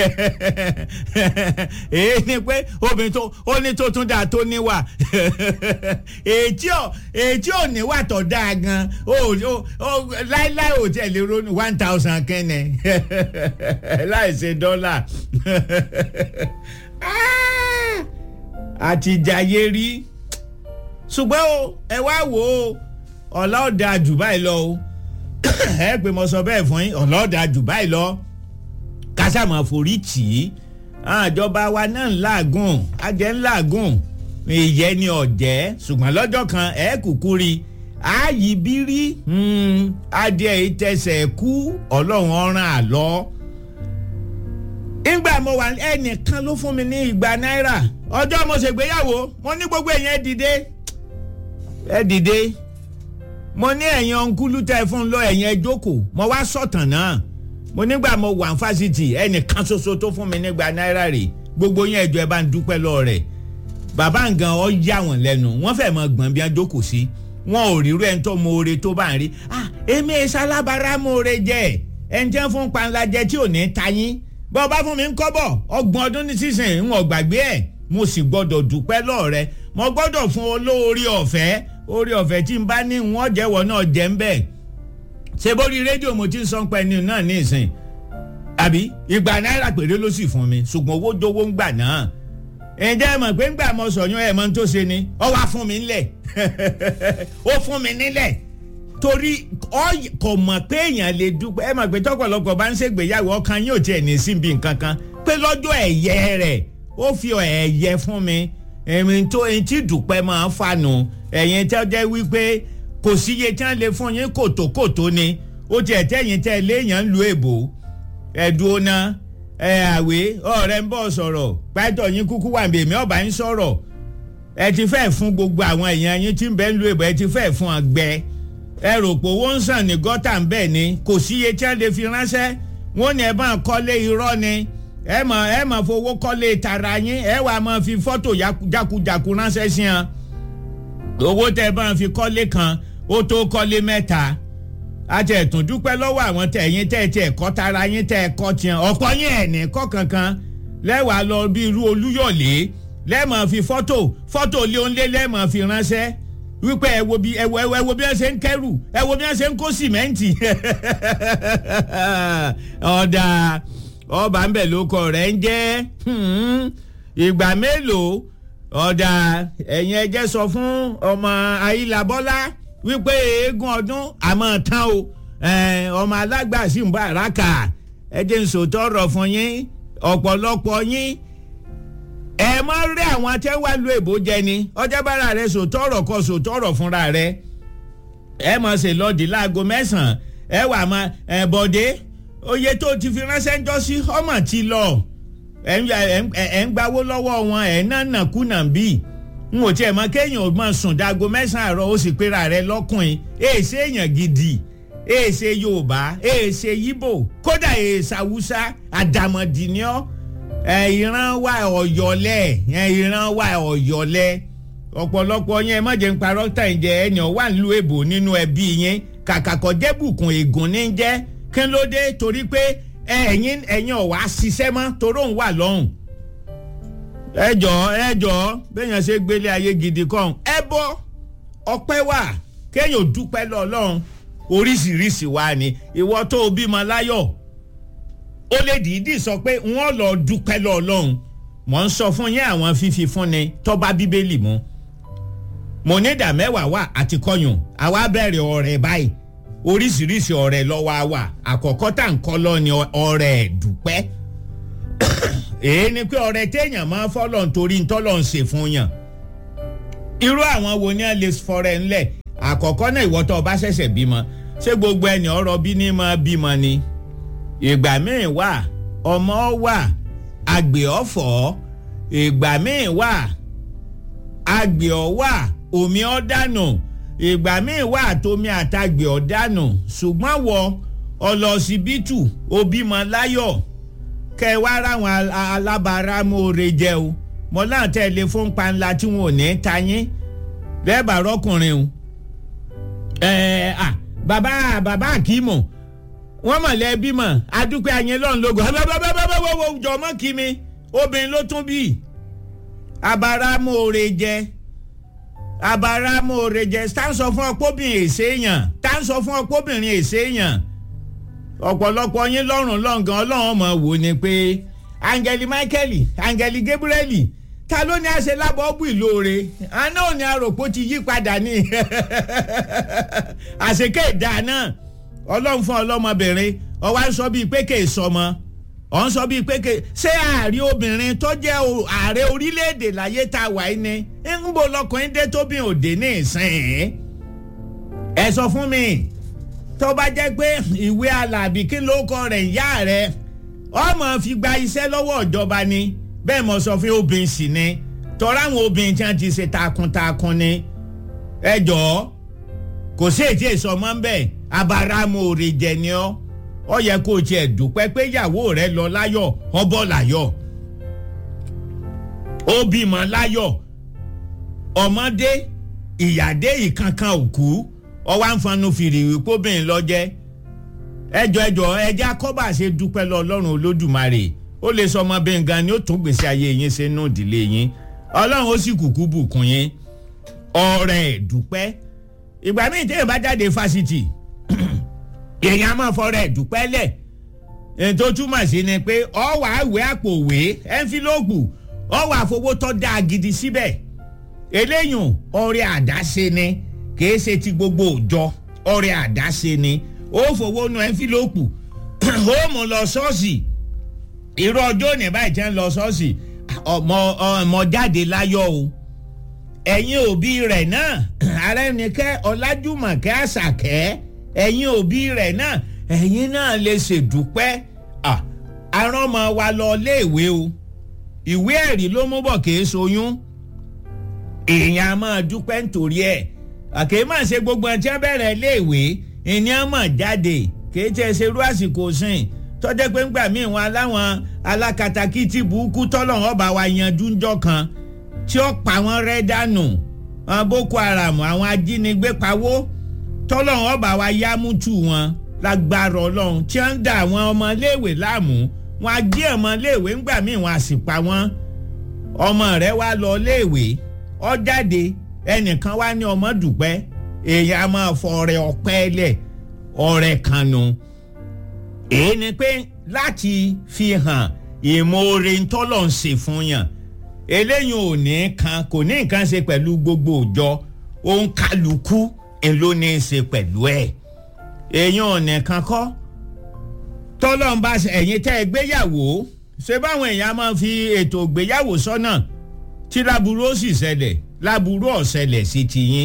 èyí ni pé obìnrin tó ó ní tó tún dáa tó níwà èyí ò níwà tó dáa gan láíláí ò tẹ̀ lè ronú one thousand kẹ́nẹ̀ láì ṣe dọ́là àtijayé rí ṣùgbọ́n o ẹ wá wò ó ọ̀la ọ̀dà jù báyìí lọ o ẹ pé mo sọ bẹ́ẹ̀ fún yín ọ̀la ọ̀dà jù báyìí lọ kásámọ̀ forí tì í àjọba wa náà ń làágùn ajẹ́ ń làágùn ìyẹn ni ọ̀jẹ́ ṣùgbọ́n lọ́jọ́ kan ẹ kúkú rí ààyè bírí adìẹ ìtẹsẹ̀ kú ọlọ́run ọ̀ràn àlọ́ ìgbà mo wà ẹnìkan ló fún mi ní igba náírà ọjọ́ mo ṣègbéyàwó mo ní gbogbo èèyàn ẹ dìde ẹ dìde mo ní ẹ̀yin ọ̀nkúlù tẹ fún lọ ẹ̀yin ẹ jókòó mo wá sọ̀tàn náà mo nígbà mo wà ní fásitì ẹnìkan ṣoṣo tó fún mi nígbà náírà rè gbogbo yẹn ẹjọ́ ẹ bá ń dúpẹ́ lọ rẹ̀ bàbá nǹkan ọ yà wọ́n lẹ́nu wọ́n fẹ́ mọ gbọ̀n bí wọ́n jókòó sí wọn ò rírú ẹni tó mọ̀ọ́re tó bá ń rí ah èmi ìsalábàárà mọ̀ọ́re jẹ́ ẹni tí wọ́n fún panla jẹ tí ò ní ta yín bọ́ bá fún mi ń kọ́bọ̀ ọgbọ̀n ọdún ní sísìn ń wọ̀n gbàgbé ẹ̀ mo sì gbọ́dọ̀ dúpẹ́ lọ́ọ̀rẹ́ mo gbọ́dọ̀ fún olóore ọ̀fẹ́ orí ọ̀fẹ́ tí n bá ní wọ́n jẹ́wọ́ náà jẹ́ ń bẹ̀ ṣe bórí rédíò mo ti ń sọ́n pẹ́ ni náà ní ìsìn àbí ìgbà náírà péré ló sì fún mi ṣùgbọ́n owó jówó ń gbà náà ǹjẹ́ ẹ mọ̀ pé ń gbà mọ sọ̀yún ẹ̀ mọ́ tó ṣe ni ọ wá fún mi nílẹ̀ ó fún mi nílẹ̀ torí kò mọ̀ pé èèyàn lè dúpẹ́ ẹ mọ̀ pé tọ́pọ̀lọpọ̀ bá ń ṣègbéyàwó ọkàn yóò tiẹ̀ ní síbi nǹkan kan pé lọ́jọ́ ẹ̀yẹ rẹ̀ ó fi ẹ̀yẹ fún mi èmi tó ẹni tí dúpẹ́ máa ń fànù ẹ̀yin tẹ́ jẹ́ wípé kò síye tí wọ́n lè fún yín kòtòkòtò ni ó tiẹ̀ tẹ́yìn tẹ́ léèyàn ń lu èbò ẹ̀dùn ọ̀nà ẹ̀ àwé ọ̀rẹ́ ń bọ̀ sọ̀rọ̀ pátọ̀ yín kúkú wà ní èmi ọ̀bà ń sọ̀rọ̀ ẹ ti fẹ́ fún gbogbo àwọn èèyàn yín tí ń bẹ́ ń lu èbò ẹ ti fẹ́ fún ọgbẹ́ ẹ rò pé owó ń sàn ní gọ́tà ń bẹ̀ ni kò síye tí wọ́n lè fi ránṣẹ́ wọ́n ní ẹ bá ń kọ́lé irọ́ ni ẹ mọ̀ ẹ mọ̀ fowó kọ́lé tara yín ẹ wàá mọ̀ fi fọ́tò jákujàku ránṣẹ́ sí wọn owó tẹ bá ń fi kọ́lé kan ó tó kọ́lé mẹ́ta àti ẹ̀tún dúpẹ́ lọ́wọ́ àwọn tẹ̀yìn tẹ̀ tẹ̀ kọ́ tara yín tẹ̀ kọ́ tiẹ̀ ọ̀pọ̀ yín ẹ̀ ní kọ́ kankan lẹ́wàá lọ bí irú olúyọ̀lé lẹ́ẹ̀mọ̀ fi fọ́tò fọ́tò lé onílé lẹ́ẹ̀mọ̀ fi ránṣẹ́ wípé ẹ wo bí ẹ wo ẹ wo bí wọ́n ṣe ń kẹ́rù ẹ wo bí wọ́n ṣe ń kó sìmẹ́ǹtì ọ̀dà ọba ń bẹ̀ lóko rẹ̀ ń jẹ́ ìgbà mélòó ọ̀dà ẹ̀yin ẹjẹ́ sọ fún ọmọ ayílabọ́lá wípé eégún ọdún àmọ́ tán o ọmọ alágbà sì ń bá àràkà ẹjẹ́ ń sòótọ́ ọ̀rọ̀ fún yín ọ̀pọ̀lọpọ̀ yín ẹ mọ rí àwọn tẹ́ wá lu èbó jẹ ni ọjọ́ bára rẹ sòótọ́ ọ̀rọ̀ kọ sòótọ́ ọ̀rọ̀ fúnra rẹ ẹ mọ̀ ṣe lọ́ọ̀dì láago mẹ́sàn-án ẹ wà mọ ẹ bọ̀dé oye tó ti fi ránṣẹ́ ń jọ sí ọmọ ti lọ ẹ ń gbawó lọ́wọ́ wọn ẹ̀ náà nàkúnà bí n ò tiẹ̀ mọ kéèyàn máa sùn dago mẹ́sàn-án àárọ̀ ó sì pera rẹ lọ́kùnrin èèṣe èèyàn gidi èèṣe yorùbá èèṣe yíbò kódà èèṣe haúsá àdàmọ̀dì ni ọ́ ìran wa ọ̀yọ́lẹ̀ ìran wa ọ̀yọ́lẹ̀ ọ̀pọ̀lọpọ̀ yẹn má jẹ́ ń parọ́ tà ń jẹ ẹ̀yàn wà ń lu èbò nínú ẹbí yẹn kàkàkọ́ jẹ́bùkún ègún ní jẹ́ kí ló dé torí pé ẹ̀yin ẹ̀yin ọ̀wá ṣiṣẹ́ mọ́ torí òun wà lọ́hùn. ẹ jọ ẹ jọ béèyàn ṣe gbélé ayé gidi kan ẹ bọ ọpẹ́ wà kéèyàn dúpẹ́ lọ́lọ́run oríṣiríṣi wa ni ìwọ tó o bímọ láyọ̀ ó lè dìídì sọ pé wọ́n lọ dúpẹ́ lọ́lọ́run mò ń sọ fún yín àwọn fífi fúnni tó bá bíbélì mu mo ní ìdá mẹ́wàá wà àti kọyùn àwa bẹ̀rẹ̀ ọ̀rẹ́ báyìí oríṣiríṣi ọ̀rẹ́ lọ́wọ́ wa àkọ́kọ́ tá n kọ́ lọ ni ọ̀rẹ́ dúpẹ́ èyí ni pé ọ̀rẹ́ téèyàn máa fọ́lọ̀ nítorí ntọ́lọ̀ ń ṣe fún yàn irú àwọn wo ni a lè fọrẹ ńlẹ̀ àkọ́kọ́ náà ìwọ tó o bá ṣẹ̀ṣẹ̀ bímọ ṣé gbogbo ẹni ọ̀rọ̀ bí ní máa bímọ ni ìgbà míì wà ọmọ wà àgbẹ̀ ọ̀fọ̀ ìgbà míì wà àgbẹ̀ ọ̀wà omi ọ̀dànù ìgbà míì wà tómi àtàgbẹ̀ ọ̀dànù ṣùgbọ́n wọ ọlọ́sibítù òbímọ láyọ̀ kẹ wá ráwọn alábàárà mọ́ọ̀rẹ́ jẹ́ o mọ́ náà tẹ̀lé fún panla tí wọn ò ní ta yín lẹ́ẹ̀bà rọ́kùnrin o ẹ̀ẹ́ à bàbá bàbá àkímọ̀ wọ́n mọ̀ lẹ́ẹ̀bí mọ̀ adúpẹ́ ayé lọ́n lógo abábábábábábá jọmọ́ kí mi obìnrin ló tún bí abáramóore jẹ́ abáramóore jẹ́ tá ń sọ fún ọpọ́bìnrin èsè èèyàn tá ń sọ fún ọpọ́bìnrin èsè èèyàn ọ̀pọ̀lọpọ̀ yín lọ́rùn lọ́ngàn ọlọ́run mọ̀ wò ni pé angeli michael angeli gabriel ta ló ní àṣẹ lábọ́ bù ìlóore àná ò ní àròpó ti yí padà ní àṣekè ìdá náà ọlọ́run fún ọlọ́mọbìnrin ọwọ́ ń sọ bíi pé kè é sọmọ ọ̀ ń sọ bíi pé kè ṣé ààrẹ obìnrin tó jẹ́ ààrẹ orílẹ̀-èdè láyé tá a wà ní ń bo lọkùnrin dé tóbi òde ní ìsìn ẹ sọ fún mi tó bá jẹ́ pé ìwé alábì kí ló kọ rẹ̀ ìyá rẹ̀ ọmọ fi gba iṣẹ́ lọ́wọ́ ìjọba ni bẹ́ẹ̀ mo sọ fún obìnrin sì ni tọ́ra àwọn obìnrin tí wọ́n ti ṣe takuntakun ni ẹ jọ̀ọ́ kò sí ètí èso ọmọ ń bẹ̀ abaramu òrè jẹ ni ọ́ ọ yẹ kó o tiẹ̀ dúpẹ́ pé ìyàwó rẹ lọ láyọ̀ ọbọ̀ láyọ̀ ó bímọ láyọ̀ ọmọdé ìyàdé ìkankan òkú ọwọ́ àǹfààní fìrì wípé obìnrin lọ jẹ́ ẹjọ ẹjọ ẹjẹ akọba ṣe dúpẹ́ lọ Ọlọ́run Olódùmarè ó lè sọ ọmọ bẹ́ẹ̀ gan ni ó tún gbèsè ayé yín ṣe nù ìdílé yín Ọlọ́run ó sì kúkú bùkún yín ọrẹ dúpẹ́ ìgbà míì téèyàn bá jáde fásitì èèyàn máa fọrẹ dúpẹ́ lẹ̀ èyí tó túmọ̀ sí ni pé ọ wà á wé àpò òwe ẹ́ńfílọ́ọ̀pù ọ wà á fowó tó dáa gidi síbẹ̀ eléyùn ọrẹ àdáṣe ni kìí ṣe ti gbogbo òjọ ọrẹ àdáṣe ni ó fowó nu ẹ́ńfílọ́ọ̀pù ó mú lọ ṣọ́ọ̀ṣì irú ọjọ́ òní báyìí jẹ́ ń lọ ṣọ́ọ̀ṣì ọmọ ọmọ jáde láyọ̀ o ẹ̀yin òbí rẹ̀ náà arẹ́nikẹ́ ọlájúmọ̀kẹ́ àṣàkẹ́ ẹ̀yin òbí rẹ̀ náà ẹ̀yin náà lè ṣèdúpẹ́ arọ́mọ wa lọ léèwé o ìwé ẹ̀rí ló mú bọ̀ kìí soyún èèyàn a máa dúpẹ́ nítorí ẹ̀ àkèé máa ṣe gbogbo ẹ̀ tí wọ́n bẹ̀rẹ̀ léèwé ènìyàn mọ̀ jáde kìí tẹ́ ṣerú àsìkò sìn tọ́jẹ́ pé ńgbà míì wọn aláwọn alákatakítí burúkú tọ́lọ́run ọba wa yanjú ńjọ́ kan tí ó pa wọ́n rẹ́ dànù àwọn boko haram àwọn ajínigbé pawó tọ́lọ́run ọba wa yá mútu wọn lágbára ọlọ́run tí wọ́n ń da àwọn ọmọléèwé láàmú wọn á gé ọmọléèwé ńgbà míì wọn á sì pa wọ́n ọmọ rẹ̀ wá lọ léèwé ó jáde ẹnìkan wá ní ọmọ dùpẹ́ èèyàn á máa fọ ọrẹ ọpẹ́ lẹ̀ ọrẹ kan nu èyí ni pé láti fi hàn ìmoore ntọ́lọ̀ ń ṣe fún yàn eléyìí ò ní kan kò ní nǹkan ṣe pẹ̀lú gbogbo òjọ òun kálukú ló ní í ṣe pẹ̀lú ẹ̀ èèyàn ò nìkan kọ́ tọ́lọ̀ ń bá ẹ̀yin tẹ́ ẹ gbéyàwó ṣé báwọn èèyàn máa fi ètò ìgbéyàwó sọ́nà tí láburú ó sì ṣẹlẹ̀ láburú ó ṣẹlẹ̀ sí tiyín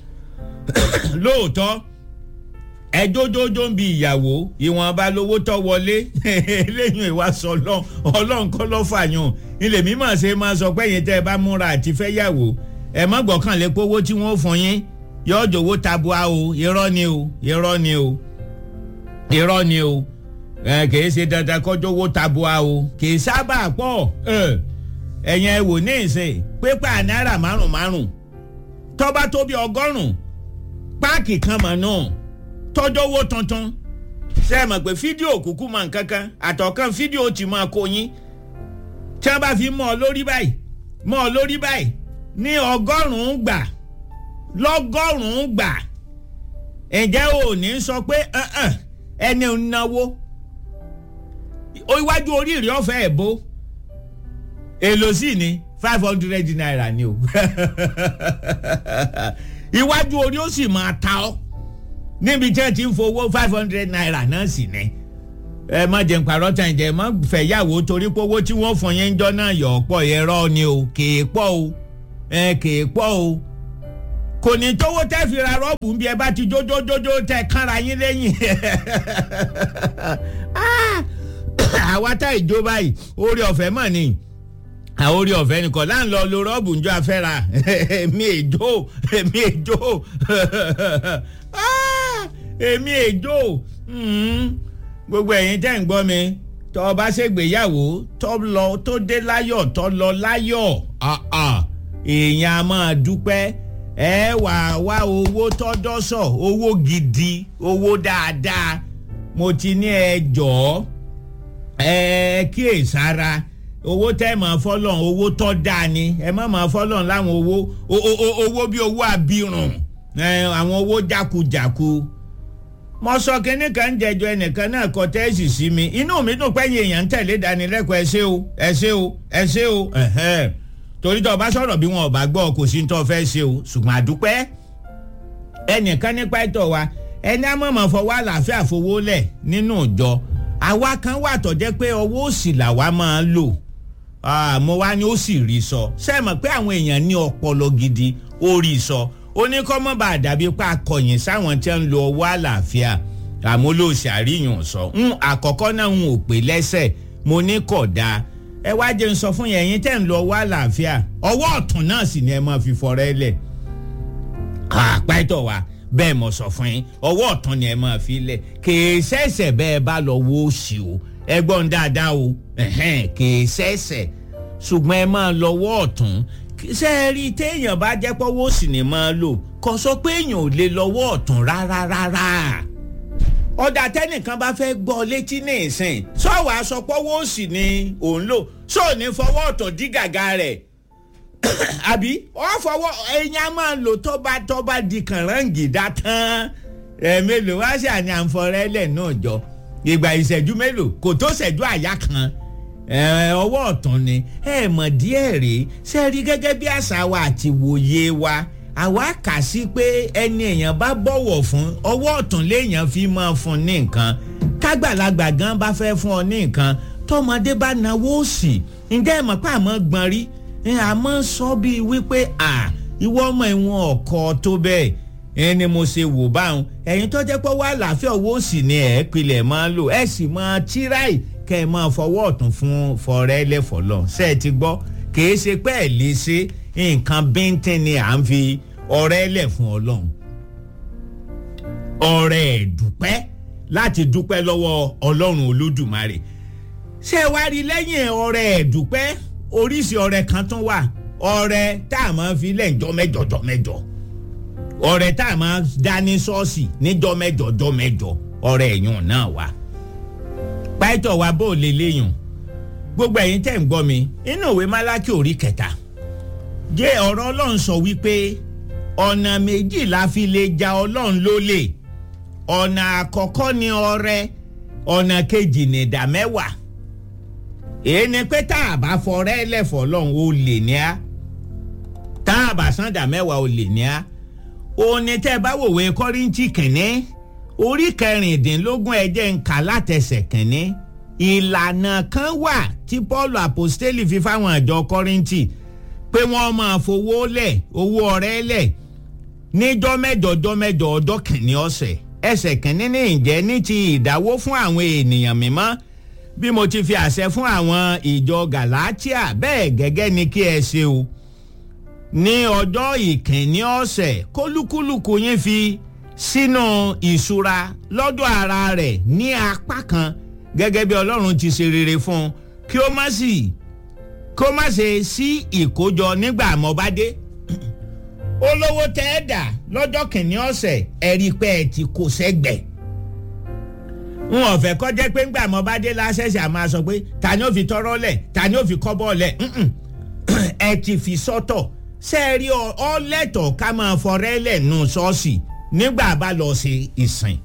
lóòótọ́ ẹjọ́jọ́jọ́ ń bi ìyàwó ìwọ̀nba lówó tọ́ wọlé lẹ́yìn ìwà sọ ọlọ́run kọ́ lọ́ fàyàn ilé mímọ̀ ṣe máa sọ pé yẹn tẹ́ ẹ bá múra àti fẹ́ yàwó ẹ má gbọ́kànlé pówó tí wọ́n fún yín yọ jòwó tabua o irọ́ ni o irọ́ ni o irọ́ ni o kìí ṣe dandan kọjọ́ owó tabua o kìí sábà pọ̀ ẹ̀yìn ẹ̀ wò ní ìsìn pépà náírà márùn márùn tọ́ba tó bí ọgọ́rùn páàkì kan mọ̀ náà tọ́jọ́ owó tuntun ṣe é mọ̀ pé fídíò kúkú mọ̀ nǹkankan àtọ̀kan fídíò ti máa kó yín tí wọ́n bá fi mọ́ ọ lórí báyìí mọ́ ọ lórí báyìí ní ọgọ́rùn-ún gbà lọ́gọ́rùn-ún gbà ǹjẹ́ o ní sọ pé ẹni ń náwó iwájú oríire ọ̀fẹ́ ẹ̀ bó èlò sí ni five hundred naira ni o iwájú orí ó sì máa ta ọ́ níbi tí ẹ ti ń fowó five hundred naira náà sì ni ẹ má jẹun pàrọ̀ tàn jẹ má fẹ́ yàwó torí pé owó tí wọ́n fún yín jọ náà yọ̀ ọ̀pọ̀ ẹ̀rọ ni o kèé pọ̀ o ẹ kèé pọ̀ o kò ní tówó tẹ́ fi ra rọ́ọ̀bù bí ẹ bá ti jójójójó tẹ kánra yín lẹ́yìn àwa tá ìjó báyìí orí ọ̀fẹ́ mọ̀ ni àwọn orí ọ̀fẹ́ nìkan láń lọ lo rọ́ọ̀bù njọ́ afẹ́ra èmi èjò èmi èjò èmi èjò gbogbo ẹ̀yin tẹ́ ń gbọ́ mi tọ́ ọ bá ṣègbéyàwó tọ́ lọ tó dé láyọ̀ tọ́ lọ láyọ̀ èèyàn a máa dúpẹ́ ẹ wà wá owó tọ́dọ́sọ̀ owó gidi owó dáadáa mo ti ní ẹ jọ̀ọ́ ẹ kíyèsára owó tẹ́ máa fọ́lọ́n owó tọ́ dáa ni ẹ má máa fọ́lọ́n láwọn owó owó bí owó abirùn àwọn owó jákujàku mo sọ kínní kan jẹjọ ẹnìkan náà kọ tẹ́ẹ̀sì sí mi inú mi dùn pé èèyàn ń tẹ̀lé ìdánilẹ́kọ̀ọ́ ẹ ṣé o ẹ ṣé o ẹ ṣé o torí tó o bá sọ̀rọ̀ bí wọn ò bá gbọ́ kò sí ní tó o fẹ́ ṣe o ṣùgbọ́n àdúpẹ́ ẹnìkan nípa ẹ̀tọ́ wa ẹni àmọ̀mọ̀ fọwọ́ àlàáfíà fowó lẹ̀ nínú ìjọ àwa kan wà tó jẹ́ pé ọwọ́ òsì làwa máa ń lò mo wá ní ó sì rí sọ ṣe é mọ̀ pé àwọn èèyàn ní ọpọlọ gidi ó rí sọ oníkọ́mọ́ bá dàbí pa akọ̀yìn sáwọn tí ń lo ọwọ́ àlàáfíà àmọ́ ló ṣàríyàn sọ àkọ́kọ́ náà ń ò pé lẹ́sẹ̀ mo ní kọ̀ dáa ẹ wá jẹ́ ń sọ fún yẹn yín tẹ́ ń lo ọwọ́ àlàáfíà ọwọ́ ọ̀tún náà sì ni ẹ máa fi fọrẹ́ lẹ̀ àpẹ́tọ̀ wa bẹ́ẹ̀ mọ̀ sọ fún yín ọwọ́ ọ̀tún ni ẹ máa fi lẹ̀ kèé sẹ́sẹ̀ bẹ́ẹ̀ bá lọ wo òsì o ẹ gbọ́n dáadáa o kèé sẹ́sẹ̀ ṣùgbọ́n ẹ máa lọ́wọ́ ọ̀tún ṣe é rí téèyàn bá jẹ́ pọ́wọ́ òsì ni máa lò kò sọ pé èèyàn ò lè lọ́wọ́ ọ̀tún rárá rárá ọ̀dà tẹ́nìkan bá fẹ́ gbọ́ létí ní ìsìn sọ́wọ́ aṣọ pọ́wọ́ òsì ni òun lò sóò ní fọwọ́ ọ̀tún dí gàgà rẹ̀ àbí wọ́n fọwọ́ ẹ̀yìn á máa lò tó bá tó bá di kànáńgìdá tán ẹ̀ mélòó wá sí àní àǹfọ̀rẹ́lẹ̀ náà jọ ìgbà ìṣẹ́jú mélòó kò tó ṣẹ́jú àyá kan ọwọ́ ọ̀tún ni ẹ mọ̀ díẹ̀ rèé ṣe rí gẹ́gẹ́ bí àṣà wa àti wòye wa àwa kà sí pé ẹni èèyàn bá bọ̀wọ̀ fún ọwọ́ ọ̀tún léèyàn fi máa fún ní nǹkan kágbàlagbà gan bá fẹ́ fún ọ ní nǹkan tọmọdé bá náwó sí ǹjẹ́ ẹ mọ̀ pé àmọ́ gbọ́n rí àmọ́ sọ bíi wípé à ìwọ ọmọ ìwọ̀n ọkọ tó bẹ́ẹ̀ ẹni mo ṣe wò báwọn ẹ̀yin tó jẹ́ pé wà láàfin owó sì ni ẹ̀ pilẹ̀ máa ń lò ẹ̀ sì máa tíráì kẹ́ ẹ máa fọwọ́ ọ̀tún fún fọrẹ́ lẹ́fọ̀lọ́ ṣe é ti gbọ́ kìí ṣe pé ẹ̀ lè ṣe nǹkan bíntín ni à ń fi ọrẹ́ lẹ̀ fún ọlọ́run ọrẹ́ ẹ̀dúpẹ́ láti dúpẹ́ lọ́wọ́ ọlọ́run olódùmarè ṣé wá rí lẹ́yìn ọrẹ́ ẹ̀dúpẹ́ oríṣi ọrẹ kan tún wà ọrẹ tá a máa fi lẹ́ǹjọ́ mẹ́jọ jọ mẹ́jọ ọrẹ tá a máa dá ní ṣọ́ọ̀ṣì níjọ́ mẹ́jọ jọ mẹ́jọ ọrẹ ẹ̀yàn náà wà. pàìtọ̀ wa bó lè léyìn gbogbo ẹ̀yin tẹ̀ ń gbọ́ mi inú ìwé málákì orí kẹta jẹ́ ọ̀rọ̀ ọlọ́run sọ wípé ọ̀nà méjì la fi lè ja ọlọ́run lólè ọ̀nà àkọ́kọ́ ni ọrẹ ọ̀nà kejì ni ìdá mẹ́wàá èyí ni pé tá a bá fọrẹ́ lẹ́fọ̀ lọ́hùn ó lè ní á tá a bá sàǹdà mẹ́wàá ó lè ní á òní tẹ́ bá wòwe kọ́ríntì kìnní orí kẹrìndínlógún ẹ̀jẹ̀ ń kà látẹsẹ̀ kìnní ìlànà kan wà tí paul apostoli fi fáwọn àjọ kọ́ríntì pé wọ́n máa fowó lẹ̀ owó ọrẹ́ lẹ̀ níjọ́ mẹ́jọ ọjọ́ mẹ́jọ ọjọ́ kìnní ọ̀sẹ̀ ẹsẹ̀ kìnní ní ìjẹ́ ní ti ìdáwó fún àwọn ènìyàn mímọ́ bí mo ti fi àṣẹ fún àwọn ìjọ galatia bẹ́ẹ̀ gẹ́gẹ́ ni kí ẹ ṣe o ní ọjọ́ ìkíní ọ̀sẹ̀ kólúkúlùkù yín fi sínú ìṣúra lọ́dọ̀ ara rẹ̀ ní apá kan gẹ́gẹ́ bí ọlọ́run ti ṣe rere fún un kí ó má sì kí ó má ṣe sí ìkójọ nígbà mọ́bádé olówó tẹ́ ẹ dà lọ́jọ́ kìíní ọ̀sẹ̀ ẹ̀rí pé ẹ ti kó sẹ́gbẹ̀ẹ́ n ò fẹ́ kọ́ jẹ́ pé ńgbà mọ́ bá dé lásẹ̀sẹ̀ àmọ́ sọ pé ta ni ó fi tọrọ lẹ̀ ta ni ó fi kọ́bọ̀ lẹ̀ ẹ ti fi sọ́tọ̀ sẹ́ẹ̀rí ọlẹ́tọ̀ ká máa fọrẹ́ lẹ̀ nù ṣọ́ọ̀ṣì nígbà bá lọ sí ìsìn.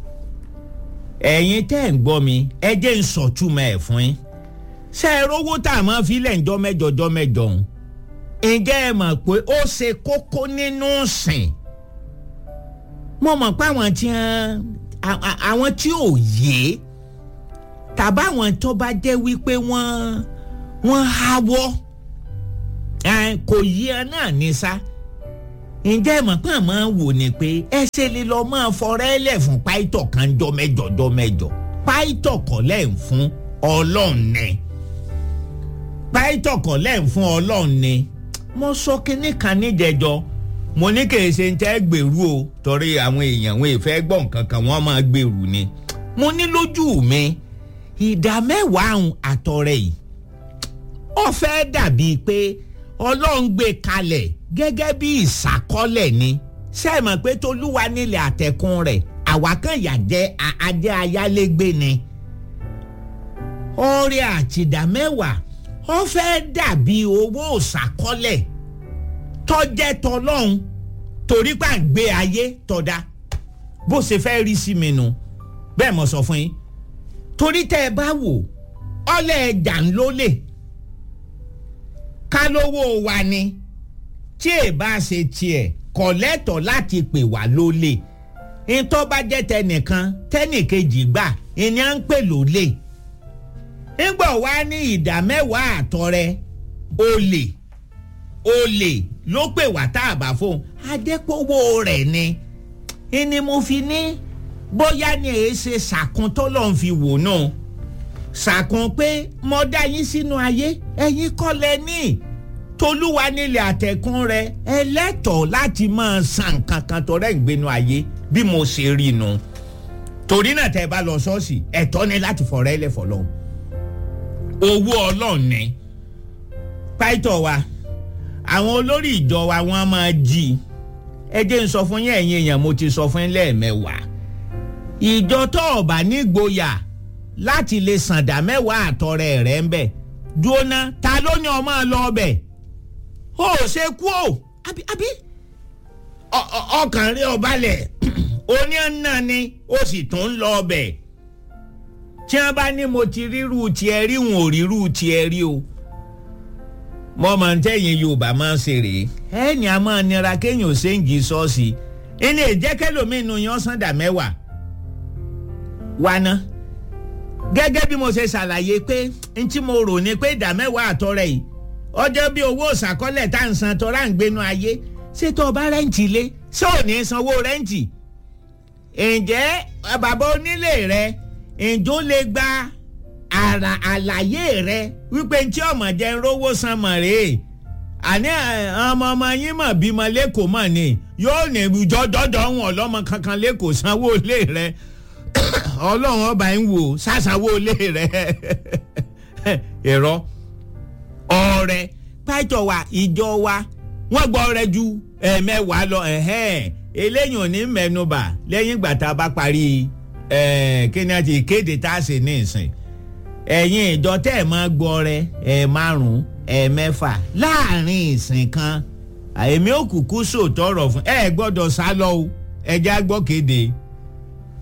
ẹ̀yin tẹ́ ń gbọ́ mi ẹ jẹ́ ń sọ̀túmọ̀ ẹ̀ fún yín sẹ́ẹ̀rí owó tá a máa fi lẹ̀ ń jọ́ mẹ́jọ jọ́ mẹ́jọ òun ǹjẹ́ ẹ mọ̀ pé ó ṣe kókó nínú sìn mo mọ̀ pé àwọn tí wọ́n àwọn tí ò yé tàbá àwọn tó bá jẹ́ wípé wọ́n wọ́n háwọ́ kò yí ẹ náà ní sá ǹjẹ́ ẹ mọ̀ pé àmọ́ wò ni pé ẹ ṣe lè lọ máa fọrẹ́ lẹ̀ fún páìtọ̀ kan jọ mẹ́jọ jọ mẹ́jọ páìtọ̀ kọ́ lẹ̀ ń fún ọlọ́run ni páìtọ̀ kọ́ lẹ̀ ń fún ọlọ́run ni mo sọ kínní kan níjẹjọ mo ní kì í ṣe ń tẹ́ gbèrú o torí àwọn èèyàn wọn ìfẹ́ gbọ́ nǹkan kan wọ́n máa gbèrú ni mo ní lójú mi ìdá mẹ́wàá àrùn àtọrẹ yìí ó fẹ́ dàbíi pé ọlọ́run gbé kalẹ̀ gẹ́gẹ́ bí ìsàkọ́lẹ̀ ni ṣé ẹ mọ̀ pé tolúwa nílẹ̀ àtẹ̀kùn rẹ̀ àwa kan yà jẹ́ adé ayálégbé ni ọrẹ àtìdá mẹ́wàá ó fẹ́ dàbí owó ìsàkọ́lẹ̀ tọ́jẹ́ tọlọ́hún torí pà ń gbé ayé tọ́da bó ṣe fẹ́ rí sí mi nu bẹ́ẹ̀ mo sọ fún yín torí tẹ́ ẹ bá wò ọlẹ́ ẹja ń lólè ká lówó wa ni tí ẹ bá ṣe tiẹ̀ kọ̀ lẹ́tọ̀ọ́ láti pè wá lólè ntọ́ bá jẹ́ tẹnìkan tẹnìkejì gbà ìní à ń pè lólè ńgbà wá ní ìdá mẹ́wàá àtọrẹ olè olè ló pè wá tá a bá fóun adépówó rẹ̀ ni ìní mo fi ní bóyá ni èé ṣe ṣàkun tó lọ́n fi wò náà ṣàkun pé mo dá yín sínú ayé ẹ̀yin kọ́ lẹ ní tolúwa nílẹ̀ àtẹ̀kùn rẹ̀ ẹlẹ́tọ̀ọ́ láti máa san nǹkan kan tó rẹ̀ ń gbénu ayé bí mo ṣe rí nu torí náà tẹ́ ẹ bá lọ ṣọ́ọ̀ṣì ẹ̀tọ́ ni láti fọ̀rọ̀ ẹlẹ́ fọlọ́ owó ọlọ́run ni pàìtọ́ wa àwọn olórí ìjọ wa wọ́n máa jí ẹ jẹ́ n sọ fún yín ẹ̀yin èèyàn mo ti sọ fún yín lẹ́ẹ̀mẹ́wàá ìjọ tó ọ̀bà nígboyà láti lè sàǹdà mẹ́wàá àtọrẹ rẹ̀ ń bẹ̀ jóná ta ló ní ọmọ lọ ọbẹ̀ ó ṣe kú o àbí àbí ọkàn rí ọbalẹ̀ oní ọ̀nà ni ó sì tún ń lọ ọbẹ̀ tí wọ́n bá ní mo ti ríru tiẹ̀ rí wọn ò ríru tiẹ̀ rí o mo máa ń tẹ̀yìn Yorùbá máa ń ṣe rèé ẹ̀ẹ́nì a máa nira kéèyàn ṣe ń jí ṣọ́ọ̀ṣì ẹni ìjẹ́kẹ́lòmínú yan sàǹdà mẹ́wàá wa ná gẹ́gẹ́ bí mo ṣe ṣàlàyé pé n tí mo rò ní pé ìdá mẹ́wàá àtọrẹ yìí ọjọ́ bí owó ìṣàkọọ́lẹ̀ tá à ń san tọ́ra ń gbénu ayé ṣé tó o bá rẹ́ǹtì lé ṣé ò ní sanwó rẹ́ǹtì ǹjẹ́ bàbá onílé rẹ ǹjọ́ lè gba àrà àlàyé rẹ wípé ntí ọmọ jẹ́ rówó san mọ̀ rèé àní ọmọ ọmọ yín mọ̀ bímọ lẹ́kọ̀ọ́ mọ̀ ni yóò ní jọjọjọ wọn ọlọ́mọ kankan lẹ́kọ̀ọ́ sanwó lé rẹ ọlọ́run ọba ń wò sàṣàwó lé rẹ ẹ̀rọ ọrẹ pàtó wa ìjọ wa wọ́n gbọ́ ọrẹ ju ẹ̀ẹ̀mẹ́wàá lọ eléyìí ò ní mẹ́nubà lẹ́yìn ìgbà tá a bá parí kí ni a ti kéde tá a ṣe ní ìsìn ẹ̀yin ìjọ tẹ́ ẹ̀ máa gbọ́ ọrẹ ẹ̀ márùn-ún ẹ̀ mẹ́fà láàrin ìsìn kan èmi ò kúkú sòtọ́rọ̀ fún ẹ gbọ́dọ̀ sá lọ o ẹ já gbọ́ kéde.